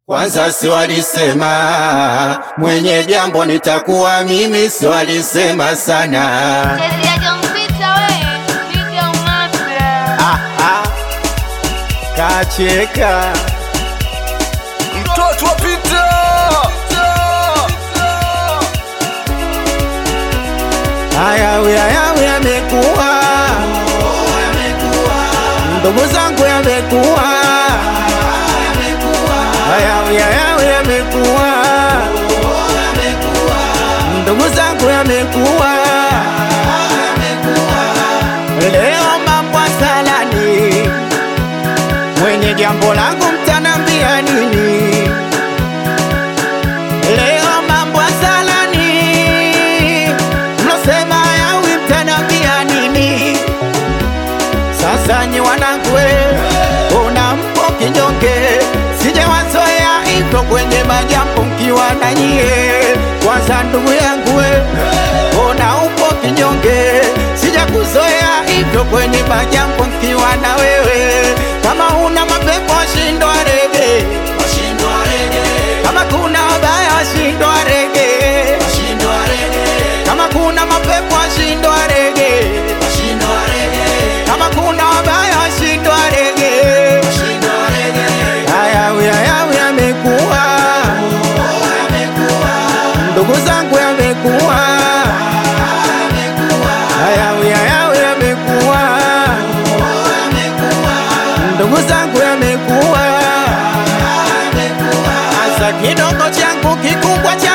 Kwanza si walisema mwenye jambo nitakuwa mimi, si walisema sana. Ah, ah. Kacheka Mtoto wa Pita hayawi hayawi yamekuwa, ndugu zangu yamekuwa, hayawi hayawi yamekuwa, ndugu zangu yamekuwa, leo mambo salani, mwenye jambo langu mtanambia nini? Leo mambo salani, mlosema yawi mtanambia nini? Sasa nyi wanangu, we, ona mpo kinyonge, sijawazoea hivyo kwenye majambo mkiwa na nyie. Kwanza ndugu yangu, we, ona upo kinyonge, sijakuzoea hivyo kwenye majambo mkiwa na wewe. Kama una mapepo shindwa rege, kama kuna wabaya washindwa rege, kama kuna mapepo washindwa rege, kama kuna wabaya washindwa rege. Hayawi hayawi yamekuwa, ndugu zangu yamekuwa, hayawi hayawi yamekuwa, ndugu zangu yamekuwa, hasa kidogo changu kikubwa cha